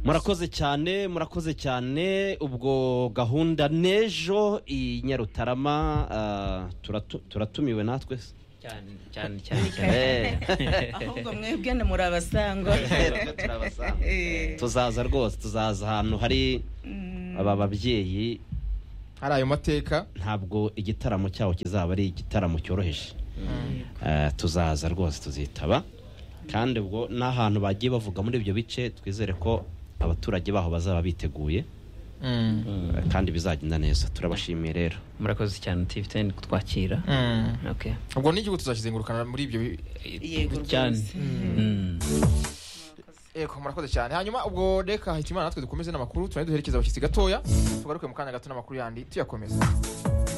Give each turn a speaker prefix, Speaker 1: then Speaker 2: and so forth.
Speaker 1: murakoze cyane murakoze cyane ubwo gahunda n'ejo i nyarutarama ah, turatu- turatumiwe natwe se
Speaker 2: cyane cyane cyane
Speaker 1: Eh.
Speaker 3: ahubwo mwebwe ni murabasangwa
Speaker 1: Twebwe turabasanga. tuzaza rwose tuzaza ahantu hari aba babyeyi
Speaker 4: hari ayo mateka
Speaker 1: ntabwo igitaramo cyabo kizaba ari igitaramo cyoroheje Eh, tuzaza rwose tuzitaba kandi ubwo n'ahantu bagiye bavuga muri ibyo bice twizere ko abaturage baho bazaba biteguye
Speaker 4: Mm.
Speaker 1: eh, kandi bizagenda neza turabashimiye rero
Speaker 2: murakoze cyane tivi teni kutwakira
Speaker 4: Mm.
Speaker 2: okay
Speaker 4: ubwo n'igihugu tuzakizengurukana muri ibyo bi-
Speaker 3: yego
Speaker 2: cyane
Speaker 3: rwose
Speaker 2: Mm.
Speaker 4: yego murakoze cyane hanyuma ubwo reka hahita imana natwe dukomeze n'amakuru turane duherekeza abashyitsi gatoya tugaruke mu kanya gato n'amakuru yandi tuyakomeza